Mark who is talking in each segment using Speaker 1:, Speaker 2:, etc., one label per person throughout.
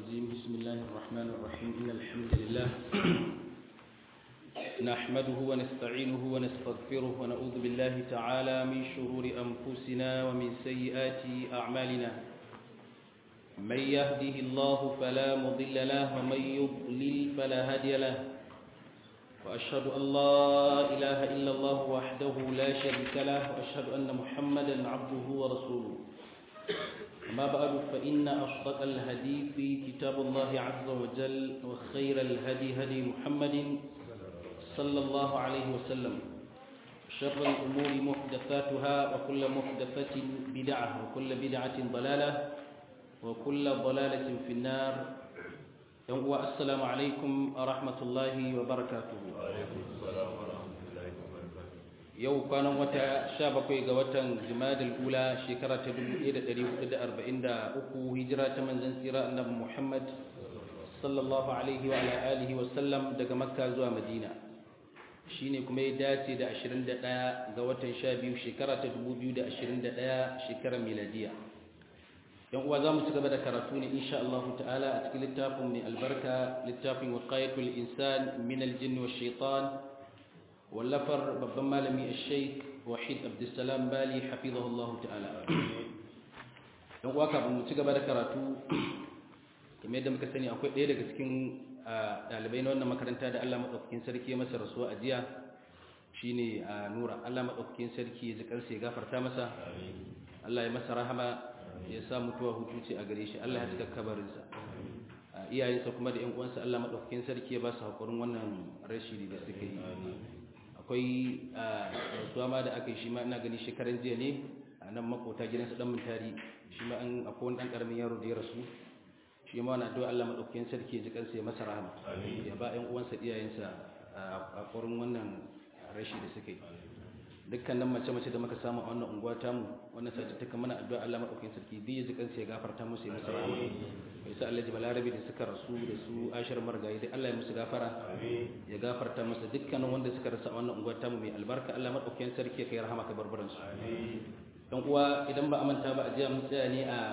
Speaker 1: الرجيم بسم الله الرحمن الرحيم إن الحمد لله نحمده ونستعينه ونستغفره ونعوذ بالله تعالى من شرور أنفسنا ومن سيئات أعمالنا من يهده الله فلا مضل له ومن يضلل فلا هادي له وأشهد أن لا إله إلا الله وحده لا شريك له وأشهد أن محمدا عبده ورسوله أما بعد فإن أصدق الهدي في كتاب الله عز وجل وخير الهدي هدي محمد صلى الله عليه وسلم شر الأمور محدثاتها وكل محدثة بدعة وكل بدعة ضلالة وكل ضلالة في النار السلام عليكم ورحمة الله وبركاته
Speaker 2: وعليكم السلام ورحمة الله وبركاته
Speaker 1: yau kwanan wata sha bakwai ga watan jimadil ula shekara ta 1443 hijira ta manzan tsira annabi muhammad sallallahu alaihi wa ala alihi wa sallam daga makka zuwa madina shine kuma ya dace da 21 ga watan 12 shekara ta 2021 shekarar miladiya yan uwa za mu ci gaba da karatu ne insha Allah ta'ala a cikin littafin mai albarka littafin waqayatul insan min aljinn wash shaitan wallafar babban malami al-sheikh wahid abdussalam bali hafizahullahu ta'ala don kuwa kafin mu ci gaba da karatu kamar yadda muka sani akwai ɗaya daga cikin ɗalibai na wannan makaranta da Allah maɗaukakin sarki ya masa rasuwa a jiya shine nura Allah maɗaukakin sarki ya ji kansa ya gafarta masa Allah ya masa rahama ya sa mutuwa hutu ce a gare shi Allah ya cika kabarinsa iyayensa kuma da ƴan uwansa Allah maɗaukakin sarki ya ba su haƙurin wannan rashi da suka yi akwai rasuwa ma da aka yi shi ma ina gani shekaran jiya ne a nan makota gidansa dan mintari shi ma an akwai wani dan karamin yaro da ya rasu shi ma wani addu'a Allah madaukakin sarki ya ji kansa ya masa rahama ya ba ƴan uwansa iyayensa a ƙorin wannan rashi da suka yi dukkanin mace-mace da muka samu a wannan unguwa tamu wannan sace ta mana addu'a Allah madaukakin sarki bi ya ji kansa ya gafarta musu ya masa rahama mai sa Allah Balarabe da suka rasu da su Ashar Margayi da Allah ya musu gafara ya gafarta musu dukkanin wanda suka rasa a wannan unguwa tamu mai albarka Allah madaukakin sarki ya kai rahama ka barbaran su dan uwa idan ba amanta ba a jiya mun tsaya ne a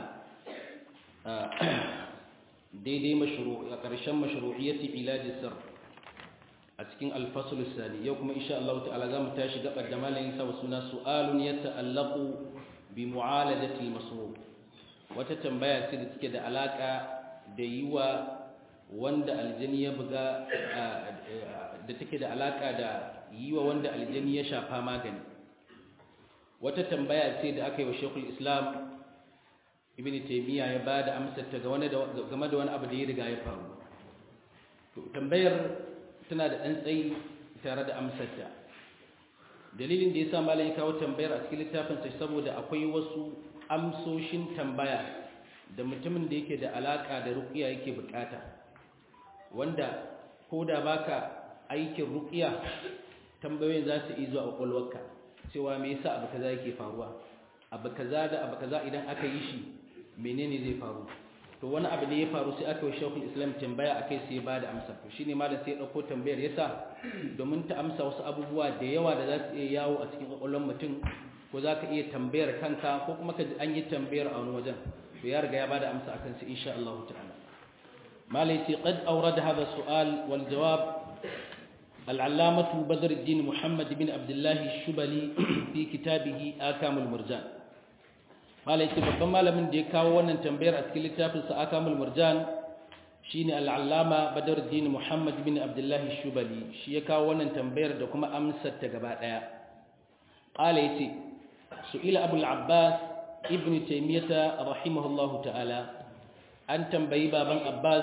Speaker 1: daidai mashru a ƙarshen mashru'iyyati ilaji sir a cikin alfasul sani yau kuma insha Allah ta'ala za mu tashi gabar da malamin sa suna su'alun yata'allaqu bi mu'alajati al-masruf wata tambaya ce da take da alaka da yiwa wanda aljani ya buga da take da alaka da yiwa wanda aljani ya shafa magani wata tambaya ce da aka yi wa Sheikhul Islam Ibn Taymiyyah ya bada amsar ta game da wani abu da ya riga ya faru to tambayar tana da ɗan tsayi tare da amsarta dalilin da ya sa malam ya kawo tambayar a cikin littafin sai saboda akwai wasu amsoshin tambaya da mutumin da yake da alaka da ruqiya yake bukata wanda ko da baka aikin ruqiya tambayoyin za su iya zuwa kwakwalwarka cewa me yasa abu kaza yake faruwa abu kaza da abu kaza idan aka yi shi menene zai faru to wani abu ne ya faru sai aka yi shekul islam tambaya a kai sai ba da amsa to shine malam sai ya ɗauko tambayar yasa domin ta amsa wasu abubuwa da yawa da za su iya yawo a cikin ƙwaƙwalwar mutum ko za ka iya tambayar kanka ko kuma ka ji an yi tambayar a wani wajen to ya riga ya ba da amsa akan su insha Allah ta'ala malam sai qad awrada hadha su'al wal jawab العلامة بدر الدين محمد بن عبد الله الشبلي في كتابه آكام المرجان قال يتي babban malamin da ya kawo wannan tambayar a cikin littafin sa akamul murjan shine al-allama badruddin muhammad bin abdullah shubali shi ya kawo wannan tambayar da kuma amsar ta gaba daya qala yace su'ila abul abbas ibn taymiyah rahimahullahu ta'ala an tambayi baban abbas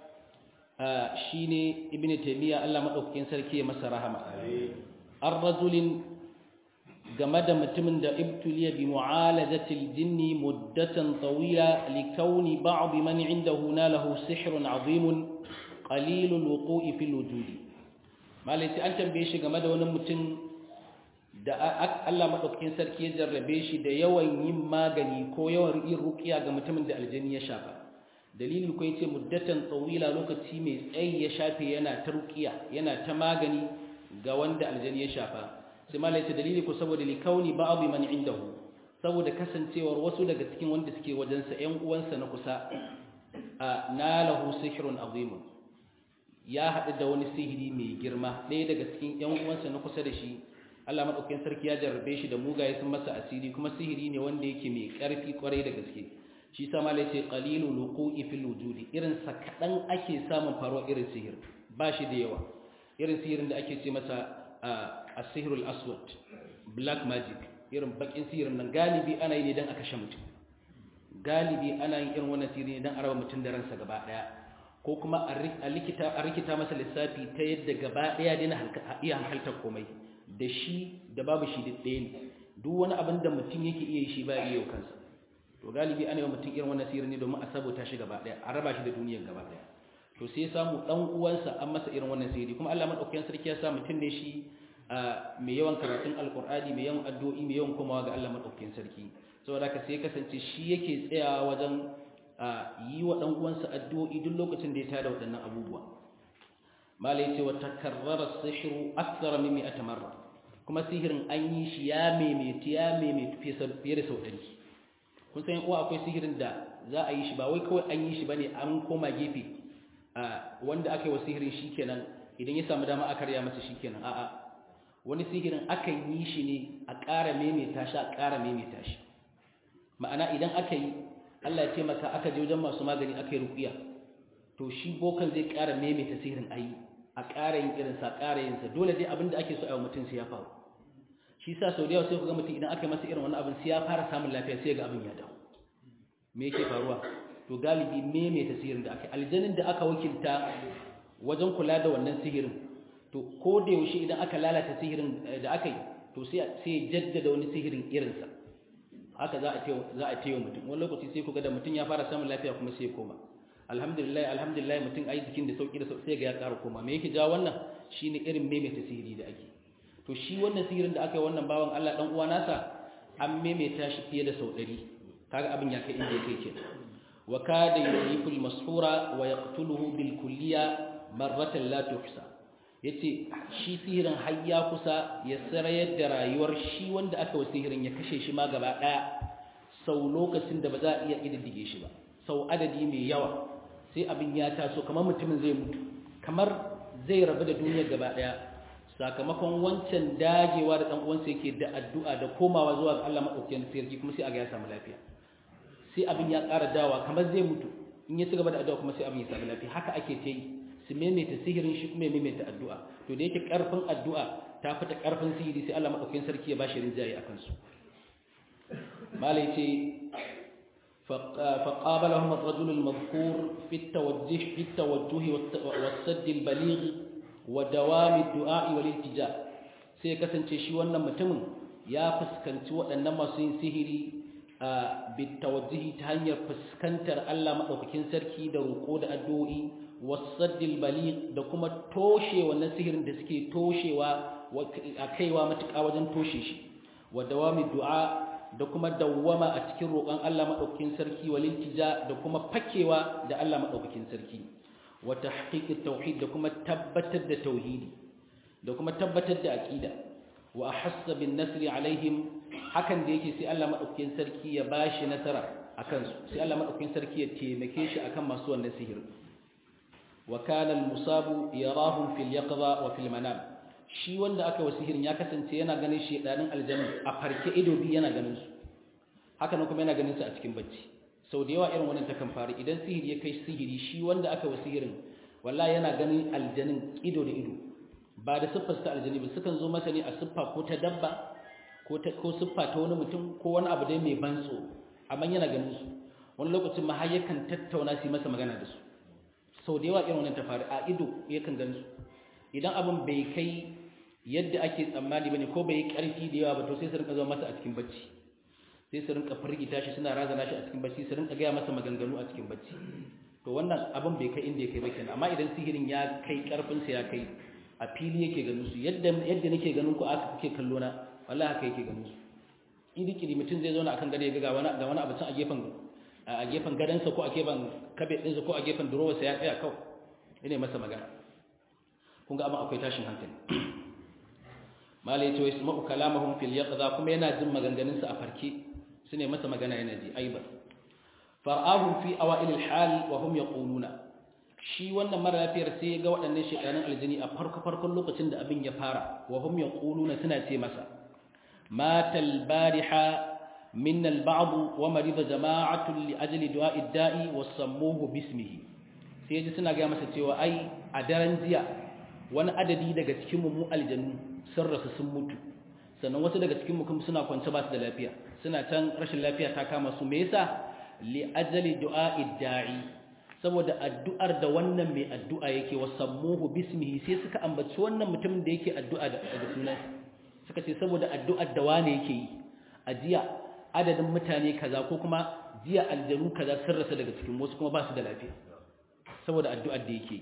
Speaker 1: shine ibn taymiyah Allah madaukakin sarki ya masa rahama ar-rajulin game da mutumin da ibtuliya bi mu'alajatil jinni muddatan tawila li kauni ba'd man indahu nalahu sihrun azimun qalilul wuqu'i fil wujudi malai an tambaye shi game da wani mutum da Allah madaukakin sarki ya jarrabe shi da yawan yin magani ko yawan yin ruqiya ga mutumin da aljani ya shafa dalilin ko yace muddatan tawila lokaci mai tsayi ya shafe yana ta ruqiya yana ta magani ga wanda aljani ya shafa sai malai ce dalili ko saboda li kauni ba'd man indahu saboda kasancewar wasu daga cikin wanda suke wajensa ƴan uwansa na kusa nalahu sihrun azimun ya haɗu da wani sihiri mai girma ɗaya daga cikin ƴan uwansa na kusa da shi Allah madaukakin sarki ya jarrabe shi da mugaye sun masa asiri kuma sihiri ne wanda yake mai ƙarfi kwarai da gaske shi sa malai ce qalilu luqu'i fil wujudi irin sa kadan ake samun faruwa irin sihir ba shi da yawa irin sihirin da ake ce masa as-sihrul aswad black magic irin bakin sihirin nan galibi ana yi ne dan a kashe mutum galibi ana yin irin wannan sihiri ne dan a raba mutum da ransa gaba daya ko kuma a likita a rikita masa lissafi ta yadda gaba daya dina iya hankaltar komai da shi da babu shi duk ɗaya ne duk wani abin da mutum yake iya yi shi ba iya yau kansa to galibi ana yi wa mutum irin wannan sihiri ne domin a sabota shi gaba daya a raba shi da duniyar gaba daya to sai samu dan uwansa an masa irin wannan sihiri kuma Allah madaukakin sarki ya sa mutum ne shi mai yawan karatun alqur'ani mai yawan addu'o'i mai yawan komawa ga Allah madaukakin sarki saboda haka sai kasance shi yake tsayawa wajen yi wa dan uwansa addu'o'i duk lokacin da ya tada waɗannan abubuwa malai ce wa takarrara sihru akthara min mi'ati marra kuma sihirin an yi shi ya maimaita ya maimaita fiye da sau ɗari kun san uwa akwai sihirin da za a yi shi ba wai kawai an yi shi bane an koma gefe wanda aka yi wa sihirin shikenan idan ya samu dama aka riya masa shikenan a'a wani sihirin akan yi shi ne a ƙara maimaita shi a ƙara maimaita shi ma'ana idan aka yi Allah ya ce maka aka je wajen masu magani aka yi ruqiya to shi bokan zai ƙara maimaita sihirin ayi a ƙara yin irin sa ƙara yin sa dole dai abinda ake so a yi mutum sai ya faru shi sa sau da yawa sai ku ga mutum idan aka yi masa irin wani abin sai ya fara samun lafiya sai ga abin ya dawo me yake faruwa to galibi maimaita sihirin da aka aljanin da aka wakilta wajen kula da wannan sihirin to ko da yaushe idan aka lalata sihirin da aka yi to sai sai jaddada wani sihirin irinsa haka za a ce za a ce mutum wani lokaci sai ku ga da mutum ya fara samun lafiya kuma sai ya koma alhamdulillah alhamdulillah mutum ai jikin da sauki da sauki sai ga ya ƙara koma me yake ja wannan shine irin maimaita sihiri da ake to shi wannan sihirin da aka yi wannan bawan Allah dan uwa nasa an maimaita shi fiye da sau 100 kaga abin ya kai inda yake kenan wa kada yulifu al-mashura wa yaqtuluhu bil kulliya marratan la tuhsa yace shi sihirin har ya kusa ya sarayar da rayuwar shi wanda aka wa sihirin ya kashe shi ma gaba daya sau lokacin da ba za a iya kididdige shi ba sau adadi mai yawa sai abin ya taso kamar mutumin zai mutu kamar zai rabu da duniyar gaba daya sakamakon wancan dagewa da dan uwansa yake da addu'a da komawa zuwa ga Allah madaukakin sarki kuma sai aga ya samu lafiya sai abin ya ƙara dawa kamar zai mutu in ya ci gaba da addu'a kuma sai abin ya samu lafiya haka ake ta yi su maimaita sihirin shi kuma ya maimaita addu'a to da yake ƙarfin addu'a ta fita ƙarfin sihiri sai Allah madaukakin sarki ya bashi rinjaye akan su malai ce فقابلهم الرجل المذكور في التوجه في التوجه والسد البليغ ودوام الدعاء والالتجاء sai kasance shi wannan mutumin ya fuskanci waɗannan masu yin sihiri a bitawajjihi ta hanyar fuskantar Allah madaukakin sarki da roƙo da addu'o'i wasaddil baligh da kuma toshe wannan sihirin da suke toshewa a kaiwa matuƙa wajen toshe shi wa dawami du'a da kuma dawwama a cikin roƙon Allah madaukakin sarki wal iltija da kuma fakewa da Allah madaukakin sarki wa tahqiqit tauhid da kuma tabbatar da tauhidi da kuma tabbatar da aqida wa ahassa bin nasri alaihim hakan da yake sai Allah madaukakin sarki ya bashi nasara akan su sai Allah madaukakin sarki ya taimake shi akan masu wannan sihir wa kana al-musabu yarahum fil yaqza wa fil manam shi wanda aka wa sihirin ya kasance yana ganin shedanin aljanna a farke ido bi yana ganin su haka nan kuma yana ganin su a cikin bacci sau da yawa irin wannan takan faru idan sihiri ya kai sihiri shi wanda aka wa sihirin wallahi yana ganin aljanin ido da ido ba da siffar ta aljani ba sukan zo masa ne a siffa ko ta dabba ko ta ko siffa ta wani mutum ko wani abu dai mai ban tsoro amma yana ganin su wani lokacin ma har yakan tattauna su masa magana da su sau da yawa irin wannan ta faru a ido yakan ganin su idan abin bai kai yadda ake tsammani bane ko bai yi karfi da yawa ba to sai su rinka zama masa a cikin bacci sai su rinka firgita shi suna razana shi a cikin bacci su rinka gaya masa maganganu a cikin bacci to wannan abin bai kai inda ya kai ba kenan amma idan sihirin ya kai karfin sa ya kai a fili yake ganin su yadda yadda nake ganin ku aka kuke kallo na wallahi haka yake ganin su idikiri mutum zai zauna akan gado ya ga wani ga wani abu can a gefen a gefen gadansa ko a gefen kabe ɗinsa ko a gefen durowarsa ya tsaya kawai ina masa magana kun ga abin akwai tashin hankali malai ce wasu ma'u kalamahun fil yaqza kuma yana jin maganganun sa a farke su ne masa magana yana ji aiba far'ahum fi awail al-hal wa hum yaquluna shi wannan mara lafiyar sai ya ga waɗannan shekarun aljini a farko farkon lokacin da abin ya fara wa hum yaquluna suna ce masa matal bariha minna al-ba'd wa marida jama'atun li ajli du'a'i da'i wa sammuhu bismihi sai ji suna ga masa cewa ai a daren jiya wani adadi daga cikin mu aljanu sun rasu sun mutu sannan wasu daga cikin mu kuma suna kwance ba su da lafiya suna can rashin lafiya ta kama su me yasa li ajali du'a'i da'i saboda addu'ar da wannan mai addu'a yake wasammuhu bismihi sai suka ambaci wannan mutumin da yake addu'a da sunan suka ce saboda addu'ar da wane yake yi a jiya adadin mutane kaza ko kuma jiya aljanu kaza sun rasa daga cikin wasu kuma ba su da lafiya saboda addu'ar da yake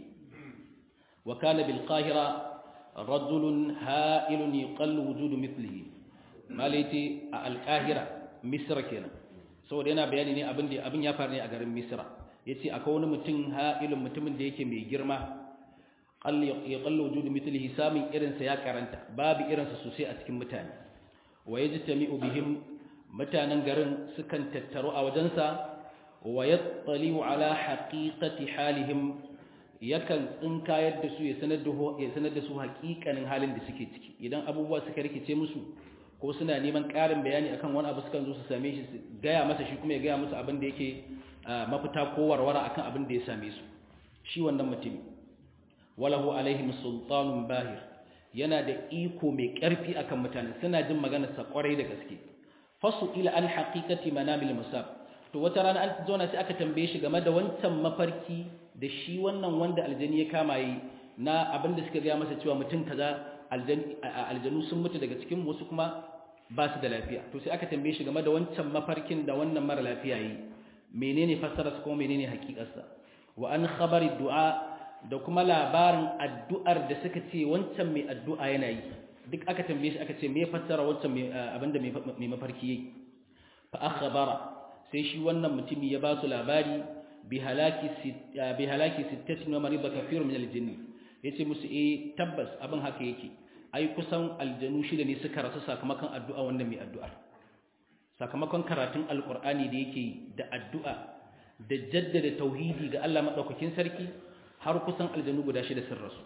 Speaker 1: wa kana bil qahira rajulun ha'ilun yuqallu wujudu mithlihi malaiti a al qahira misra kenan saboda yana bayani ne abin da abin ya faru ne a garin misra yace akwai wani mutum ha'ilun mutumin da yake mai girma qall yaqallu wujudu mithlihi samin irin sa ya karanta babu irin sa sosai a cikin mutane wa yajtami'u bihim mutanen garin sukan tattaro a wajensa wa yattali'u ala haqiqati halihim yakan tsinkayar da su ya sanar da ya sanar da su haƙiƙanin halin da suke ciki idan abubuwa suka rikice musu ko suna neman ƙarin bayani akan wani abu sukan zo su same shi su gaya masa shi kuma ya gaya musu abin da yake mafita ko warwara akan abin da ya same su shi wannan mutum walahu alaihim sultanun bahir yana da iko mai ƙarfi akan mutane suna jin maganar sa kwarai da gaske fasu ila an haqiqati manamil musab to wata rana an zauna sai aka tambaye shi game da wancan mafarki da shi wannan wanda aljani ya kama yi na abin da suka gaya masa cewa mutum kaza aljanu sun mutu daga cikin wasu kuma ba su da lafiya to sai aka tambaye shi game da wancan mafarkin da wannan mara lafiya yi menene fassararsa kuma menene hakikarsa wa an khabari du'a da kuma labarin addu'ar da suka ce wancan mai addu'a yana yi duk aka tambaye shi aka ce me fassara wancan abinda mai mafarki yake fa akhbara sai shi wannan mutumi ya ba su labari bi halaki bi halaki sittatin wa marida kathirun min al-jinn yace musu eh tabbas abin haka yake ai kusan aljanu shida ne suka rasu sakamakon addu'a wanda mai addu'ar sakamakon karatun alqur'ani da yake da addu'a da jaddada tauhidi ga Allah madaukakin sarki har kusan aljanu guda shida sun rasu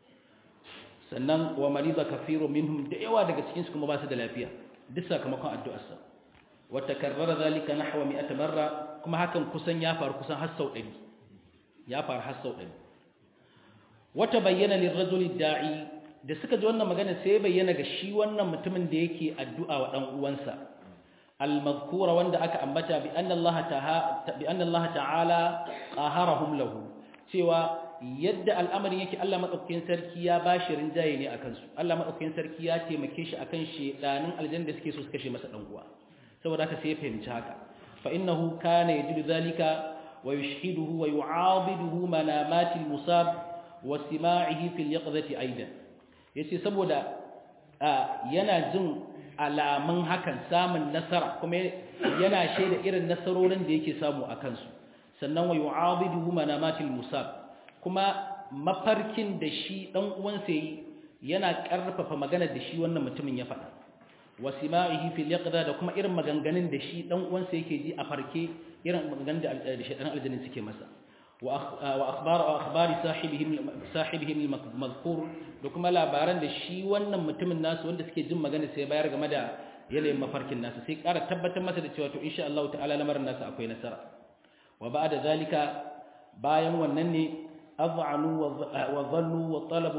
Speaker 1: sannan wa marida kathirun minhum da yawa daga cikin su kuma ba su da lafiya duk sakamakon addu'arsa wa takarrara zalika nahwa 100 marra kuma hakan kusan ya faru kusan har sau 100 ya faru har sau 100 wata bayyana lirrajuli da'i da suka ji wannan magana sai bayyana ga shi wannan mutumin da yake addu'a wa dan uwansa al-mazkura wanda aka ambata bi anna Allah ta'ala bi anna Allah ta'ala qaharahum lahu cewa yadda al'amarin yake Allah madaukakin sarki ya bashi rinjaye ne akan su Allah madaukakin sarki ya taimake shi akan shedanin aljanna da suke so su kashe masa dan uwa saboda haka sai ya fahimci haka fa innahu kana yajidu zalika wa yushhiduhu wa yu'abiduhu manamatil musab wa sima'ihi fil yaqzati aidan yace saboda yana jin alamun hakan samun nasara kuma yana shaida irin nasarorin da yake samu a kansu sannan wa yu'abiduhu manamatil musab kuma mafarkin da shi dan uwansa yi yana karfafa maganar da shi wannan mutumin ya faɗa wa sima'ihi fil yaqza da kuma irin maganganun da shi dan uwansa yake ji a farke irin maganganun da shi dan aljannin suke masa wa akhbar wa akhbari sahibihim sahibihim al-madhkur da kuma labaran da shi wannan mutumin nasu wanda suke jin magana sai bayar game da yanayin mafarkin nasu sai ƙara tabbatar masa da cewa to insha Allah ta'ala lamarin nasu akwai nasara wa ba'da zalika bayan wannan ne az'anu wa dhallu wa talabu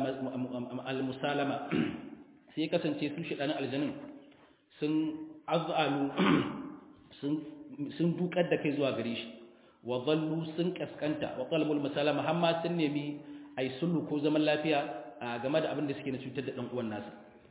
Speaker 1: al-musalama sai kasance su shidanin aljannin sun az'anu sun sun dukar da kai zuwa gare shi wa dhallu sun kaskanta wa talabul musalama hamma sun nemi ai sulhu ko zaman lafiya game da abin da suke na cutar da dan uwan nasa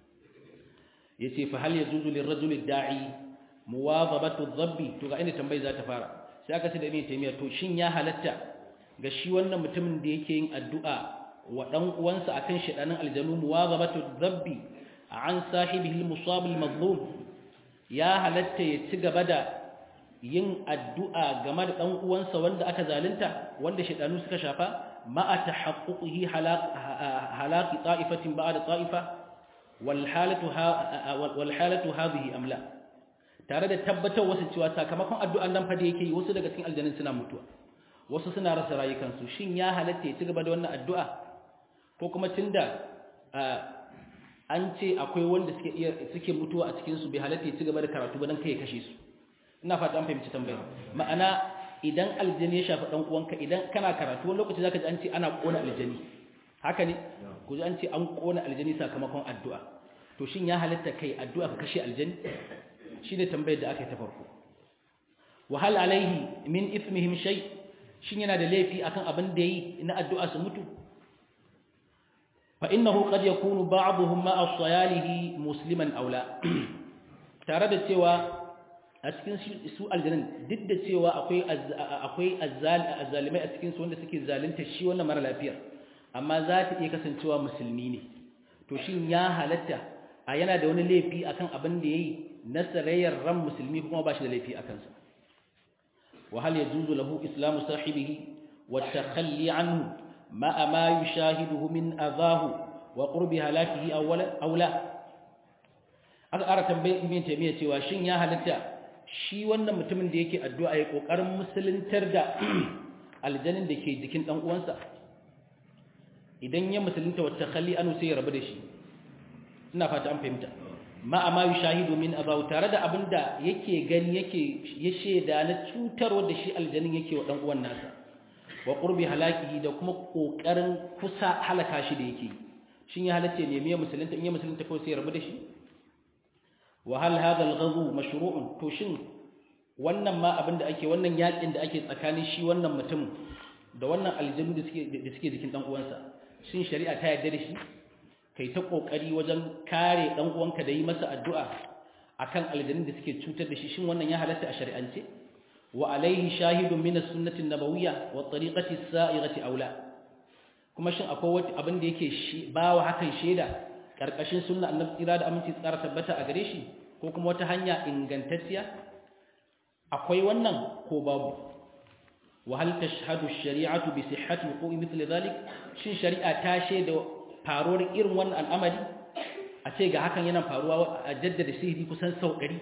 Speaker 1: yace fa hal yajuzu lirrajuli da'i muwadhabatu dhabbi to ga inda tambayi za ta fara sai aka ce da ibn taymiya to shin ya halatta ga shi wannan mutumin da yake yin addu'a wa dan uwansa akan shedanin aljanu muwadhabatu dhabbi an sahibihi al-musab al-mazlum ya halatta ya ci gaba da yin addu'a game da dan uwansa wanda aka zalunta wanda shedanu suka shafa ma'a tahaqquqihi halaqi ta'ifatin ba'da ta'ifa wal halatu wal halatu hadhihi amla tare da tabbatar wasu cewa sakamakon addu'an nan fa da yake yi wasu daga cikin aljanun suna mutuwa wasu suna rasa rayukansu shin ya halatta ya ci gaba da wannan addu'a ko kuma tunda an ce akwai wanda suke iya suke mutuwa a cikin su bai halatta ya ci gaba da karatu ba dan kai ya kashe su ina fata an fahimci tambayar ma'ana idan aljani ya shafi dan uwanka idan kana karatu wani lokaci zaka ji an ce ana kona aljani haka ne ku ji an ce an kona aljani sakamakon addu'a to shin ya halatta kai addu'a ka kashe aljani shine tambayar da aka yi ta farko wa hal alaihi min ithmihim shay shin yana da laifi akan abin da yi na addu'a su mutu fa innahu qad yakunu ba'dhum ma'a sayalihi musliman aw la tare da cewa a cikin su aljanun duk da cewa akwai akwai azzalimai a cikin su wanda suke zalunta shi wannan mara lafiyar amma za ta iya kasancewa musulmi ne to shin ya halatta a yana da wani laifi akan abin da yayi na sarayyar ran musulmi kuma ba shi da laifi akan sa wa hal yajuzu lahu islamu sahibihi wa takhalli anhu ma ma yushahiduhu min adahu wa qurbi halakihi awwala aw la aka ara tambaye ibn taymiya cewa shin ya halatta shi wannan mutumin da yake addu'a ya kokarin musuluntar da aljanin da ke jikin dan uwansa idan ya musulunta wata khalli anu sai ya rabu da shi ina fata an fahimta ma amma yushahidu min abaw tare da abinda yake gani yake ya sheda na cutarwa da shi aljanin yake wa dan uwan nasa wa qurbi halakihi da kuma kokarin kusa halaka shi da yake shin ya halace ne miya musulunta in ya musulunta ko sai ya rabu da shi wa hal hadha al-ghadhu mashru'un to shin wannan ma abinda ake wannan yakin da ake tsakanin shi wannan mutum da wannan aljanu da suke da suke jikin dan uwansa shin shari'a ta yarda da shi kai ta kokari wajen kare dan uwanka da yi masa addu'a akan aljanun da suke cutar da shi shin wannan ya halatta a shari'ance wa alaihi shahidun min as-sunnati an-nabawiyya wa tariqati as-sa'irati aula kuma shin akwai wani abin da yake shi bawa hakan sheda karkashin sunna annabi tsira da aminci tsara tabbata a gare shi ko kuma wata hanya ingantacciya akwai wannan ko babu wa hal tashhadu ash-shari'atu bi sihhati wuqu'i mithli dhalik shin shari'a ta shaida faruwar irin wannan al'amari a ce ga hakan yana faruwa a jaddada sihiri kusan sau 100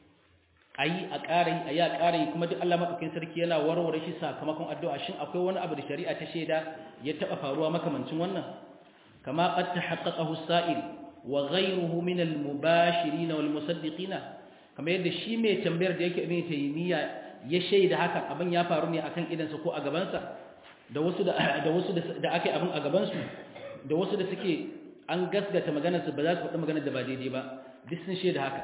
Speaker 1: ayi a ƙara ayi a ƙara kuma duk Allah madaukakin sarki yana warware shi sakamakon addu'a shin akwai wani abu da shari'a ta shaida ya taba faruwa makamancin wannan kama qad tahaqqaqahu as-sa'il wa ghayruhu min al-mubashirin wal musaddiqina kamar yadda shi mai tambayar da yake ibn taymiya ya shaida hakan abin ya faru ne akan idansa ko a gabansa da wasu da da wasu da aka yi abin a gabansu da wasu da suke an gasgata maganarsu ba za su faɗi maganar da ba daidai ba duk sun shaida haka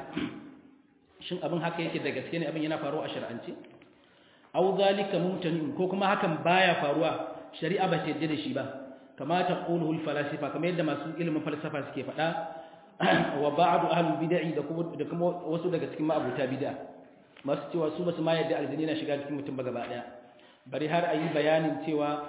Speaker 1: shin abin haka yake da gaske ne abin yana faruwa a shar'ance aw zalika mumtanin ko kuma hakan baya faruwa shari'a ba ta yadda da shi ba kama ta quluhu falasifa kamar yadda masu ilimin falsafa suke faɗa wa ba'du ahlul bid'i da kuma da kuma wasu daga cikin ma'abuta bid'a masu cewa su basu ma yadda aljini na shiga cikin mutum ba gaba daya bari har ayi bayanin cewa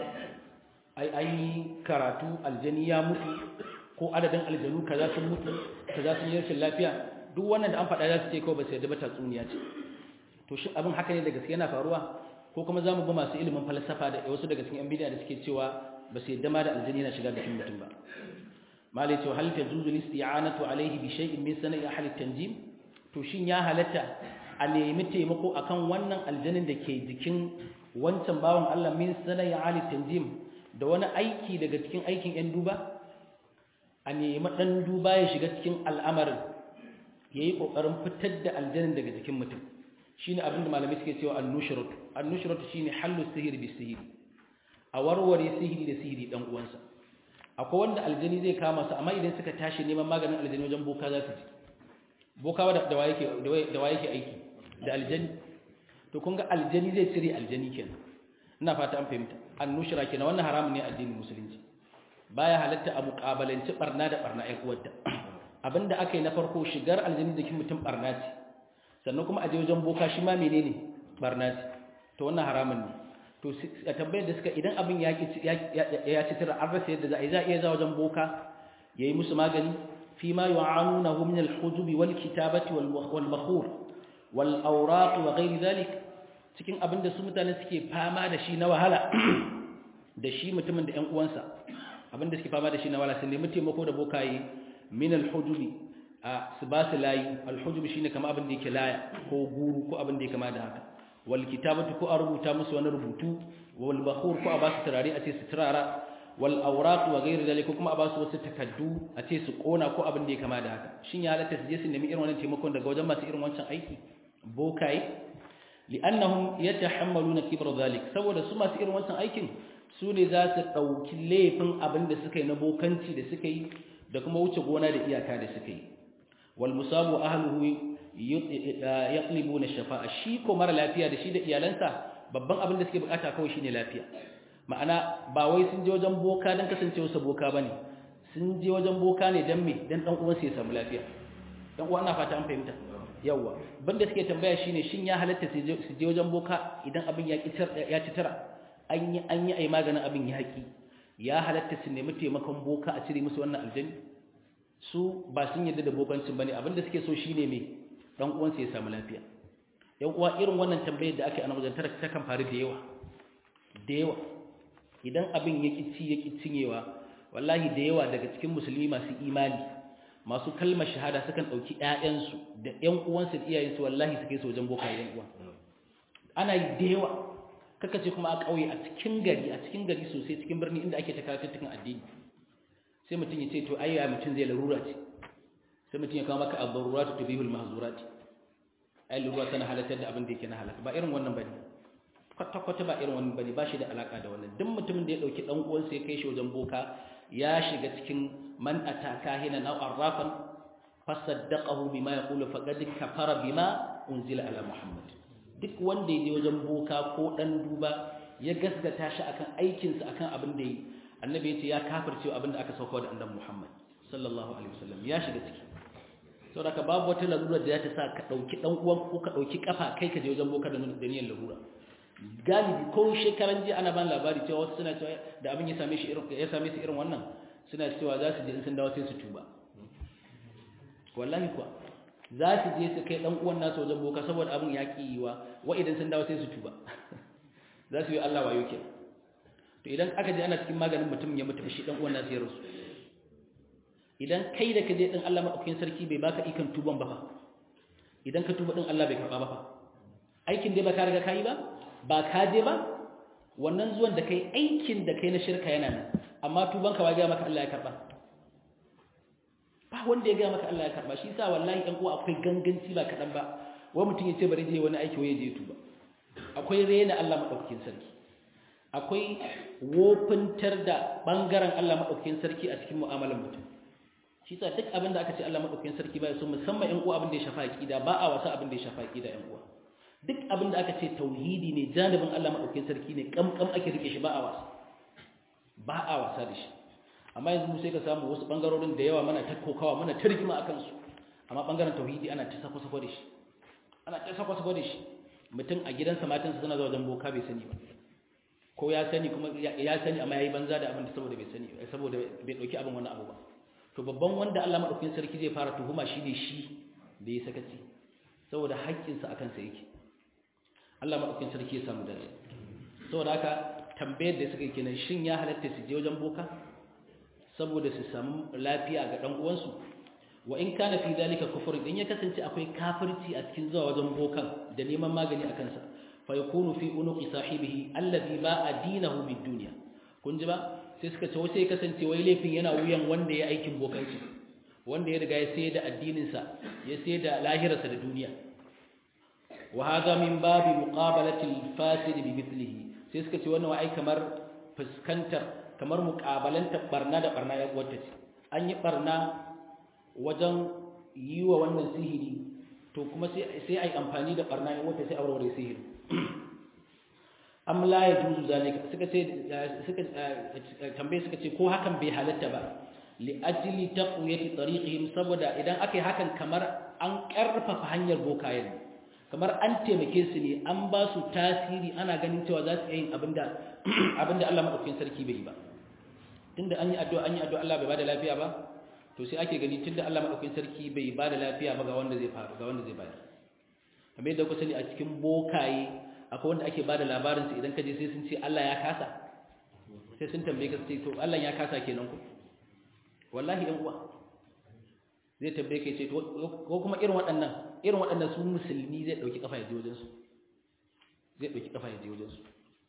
Speaker 1: ai an yi karatu aljani ya mutu ko adadin aljanu kaza sun mutu kaza sun yi rashin lafiya duk wannan da an faɗa za su ce kawai ba su yadda ba tatsuniya ce to shi abin haka ne da gaske yana faruwa ko kuma za mu bi masu ilimin falsafa da wasu daga cikin yan bidiya da suke cewa ba su yadda ma da aljani yana shiga jikin mutum ba malai cewa hal tajuzu listi'anatu alayhi bi shay'in min sana'i ahli tanjim to shin ya halatta a nemi taimako akan wannan aljanin da ke jikin wancan bawan Allah min sana'i ahli tanjim da wani aiki daga cikin aikin yan duba a nemi dan duba ya shiga cikin al'amarin yayi kokarin fitar da aljanin daga jikin mutum shine abin da malamai suke cewa an-nushrut an-nushrut shine hallu sihir bi sihir a warware sihiri da sihiri dan uwansa akwai wanda aljani zai kama su amma idan suka tashi neman maganin aljani wajen boka za su ji boka da da waye da waye yake aiki da aljani to kun ga aljani zai cire aljani kenan ina fata an fahimta an-nushra kenan wannan haramun ne addinin musulunci baya halatta a muƙabalanci barna da barna ƴan uwarta abinda aka yi na farko shigar aljani da kin mutum barna ce sannan kuma a je wajen boka shi ma menene barna ce to wannan haramun ne to a tambayar da suka idan abin ya ya ci tira an rasa yadda za a yi za a iya za wajen boka ya yi musu magani fi ma yu'anunahu min al-hujubi wal kitabati wal makhur wal awraq wa ghairi dhalik cikin abin da su mutane suke fama da shi na wahala da shi mutumin da ƴan uwansa abin da suke fama da shi na wahala sun nemi taimako da bokaye min al-hujubi a su ba su layi alhujub shine kamar abin da yake laya ko guru ko abin da ya kama da haka wal kitabatu ko a rubuta musu wani rubutu wal bakhur ko a ba su turare a ce su turara wal awraq wa ghayr zalika kuma a ba su wasu takaddu a ce su kona ko abin da ya kama da haka shin ya halatta su je su nemi irin wannan taimakon daga wajen masu irin wancan aiki bokaye li'annahum yatahammaluna kibra zalik saboda su masu irin wancan aikin su ne za su dauki laifin abin da suka yi na bokanci da suka yi da kuma wuce gona da iyaka da suka yi wal musabu ahluhu yaqlibuna shafa'a shi ko mara lafiya da shi da iyalansa babban abin da suke bukata kawai shine lafiya ma'ana ba wai sun je wajen boka dan kasancewa sa boka bane sun je wajen boka ne dan me dan dan uwansa ya samu lafiya dan uwa ina fata an fahimta yawa banda suke tambaya shine shin ya halatta su je wajen boka idan abin ya ya ci tara an yi an yi ai maganin abin ya haƙi ya halatta su nemi taimakon boka a cire musu wannan aljani su ba sun yarda da bokancin bane abinda suke so shine me dan uwansa ya samu lafiya yan uwa irin wannan tambayar da aka yi a wajen tara ta kan faru da yawa da yawa idan abin ya ci ya ki cinyewa wallahi da yawa daga cikin musulmi masu imani masu kalmar shahada sukan dauki ƴaƴansu da ƴan uwansu da iyayensu wallahi suke so wajen boka yan uwa ana yi da yawa kaka ce kuma a ƙauye a cikin gari a cikin gari sosai cikin birni inda ake ta karatun addini sai mutum ya ce to ayya mutum zai larura ce sai mutum ya kawo maka ad-daruratu tubihul mahzurati ai larura tana halatar da abin da yake na halaka ba irin wannan bane kwata kwata ba irin wannan bane ba shi da alaka da wannan duk mutumin da ya dauki dan uwansa ya kai shi wajen boka ya shiga cikin man ataka hina aw arrafan fasaddaqahu bima yaqulu faqad kafara bima unzila ala muhammad duk wanda ya je wajen boka ko dan duba ya gaskata shi akan aikinsa akan abin da yi annabi ya ce ya kafirce abin da aka sauka da annabi Muhammad sallallahu alaihi wasallam ya shiga ciki saboda ka babu wata larura da ta sa ka dauki dan uwan ko ka dauki kafa kai ka je wajen boka da niyyar larura galibi ko shekaran ji ana ban labari cewa wasu suna cewa da abin ya same shi irin ya same su irin wannan suna cewa za su je in sun dawo sai su tuba wallahi kuwa za su je su kai dan uwan nasu wajen boka saboda abin ya ki yiwa wa idan sun dawo sai su tuba za su yi Allah wayo ke to idan aka je ana cikin maganin mutum ya mutu shi dan uwan nasu ya rasu idan kai da ka je din Allah madaukakin sarki bai baka ikon tuban ba fa idan ka tuba din Allah bai karba ba fa aikin dai ba ka riga kai ba ba ka je ba wannan zuwan da kai aikin da kai na shirka yana nan amma tuban ka ba ga maka Allah ya karba ba wanda ya ga maka Allah ya karba shi yasa wallahi ɗan uwa akwai ganganci ba kadan ba wai mutum ya ce bari je wani aiki wai je tuba akwai rena Allah madaukakin sarki akwai wofintar da bangaren Allah madaukakin sarki a cikin mu'amalar mutum shi yasa duk abin da aka ce Allah madaukakin sarki ba ya so musamman ƴan uwa abin da ya shafa aqida ba a wasa abin da ya shafa aqida ƴan uwa duk abin da aka ce tauhidi ne janibin Allah madaukakin sarki ne kamkam ake rike shi ba a wasa ba a wasa da shi amma yanzu sai ka samu wasu bangarorin da yawa mana ta kokawa mana ta rigima akan su amma bangaren tauhidi ana ta sako sako da shi ana ta sako sako da shi mutum a gidansa matansa suna zuwa wajen boka bai sani ba ko ya sani kuma ya sani amma yayi banza da abin da saboda bai sani saboda bai dauki abin wannan abu ba to babban wanda Allah madaukakin sarki zai fara tuhuma shi ne shi da ya sakaci saboda haƙƙinsa akan sa yake Allah madaukakin sarki ya samu dace saboda haka tambayar da suka yi kenan shin ya halatta su je wajen boka saboda su samu lafiya ga dan uwansu wa in kana fi dalika kufur in ya kasance akwai kafirci a cikin zuwa wajen bokan da neman magani a kansa fa yakunu fi unuqi sahibihi alladhi ba'a dinahu bid dunya kun ji ba sai suka ce wai sai kasance wai laifin yana wuyan wanda ya aikin bokanci wanda ya riga ya sayar da addinin sa ya sayar da lahirarsa da duniya wa hadha min babi muqabalati al-fasid bi mithlihi sai suka ce wannan wai kamar fuskantar kamar muqabalantar barna da barna ya wata ce an yi barna wajen yi wa wannan sihiri to kuma sai a yi amfani da barna in wata sai a warware sihiri am la ya juzu zalika suka ce suka tambaye suka ce ko hakan bai halatta ba li ajli taqwiyati tariqihim saboda idan aka yi hakan kamar an karfafa hanyar bokayen kamar an taimake su ne an ba su tasiri ana ganin cewa za su yi abinda abinda Allah madaukakin sarki bai yi ba tunda an yi addu'a an yi addu'a Allah bai bada lafiya ba to sai ake gani tunda Allah madaukakin sarki bai bada lafiya ba ga wanda zai faru ga wanda zai bayar kamar yadda ku sani a cikin bokaye akwai wanda ake bada labarin su idan ka je sai sun ce Allah ya kasa sai sun tambaye ka sai to Allah ya kasa kenan ku wallahi ɗan uwa zai tabbe kai ce ko kuma irin waɗannan irin waɗannan su musulmi zai ɗauki kafa ya je wajensu zai ɗauki kafa ya je wajensu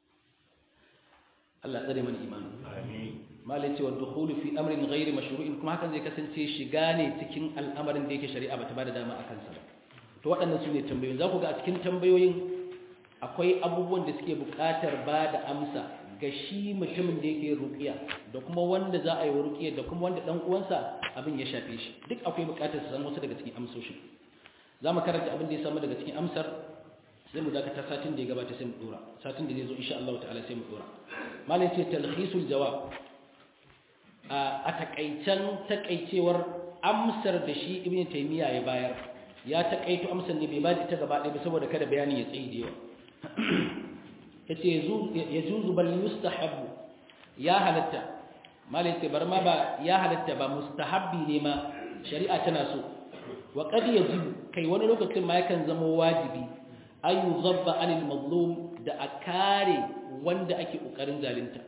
Speaker 1: Allah tsare mana imani
Speaker 2: amin
Speaker 1: malai cewa dukhulu fi amrin ghairi mashru'in kuma hakan zai kasance shiga ne cikin al'amarin da yake shari'a bata bada dama akan sa ba to waɗannan su ne tambayoyin za ku ga a cikin tambayoyin akwai abubuwan da suke buƙatar ba da amsa ga shi mutumin da yake ruqiya da kuma wanda za a yi wa ruqiya da kuma wanda dan uwansa abin ya shafe shi duk akwai buƙatar su san wasu daga cikin amsoshin za mu karanta abin da ya samu daga cikin amsar sai mu dakata satin da ya gabata sai mu dora satin da zai zo insha Allah ta'ala sai mu dora malai ce talhisul jawab a takaicen takaicewar amsar da shi ibn taymiya ya bayar ya takaito amsar ne bai ba da ita gaba ɗaya ba saboda kada bayanin ya tsayi da yawa yace yajuzu bal yustahabbu ya halatta malai ce bar ma ba ya halatta ba mustahabbi ne ma shari'a tana so wa qad yajibu kai wani lokacin ma yakan zama wajibi ayu zabba anil mazlum da a kare wanda ake kokarin zalunta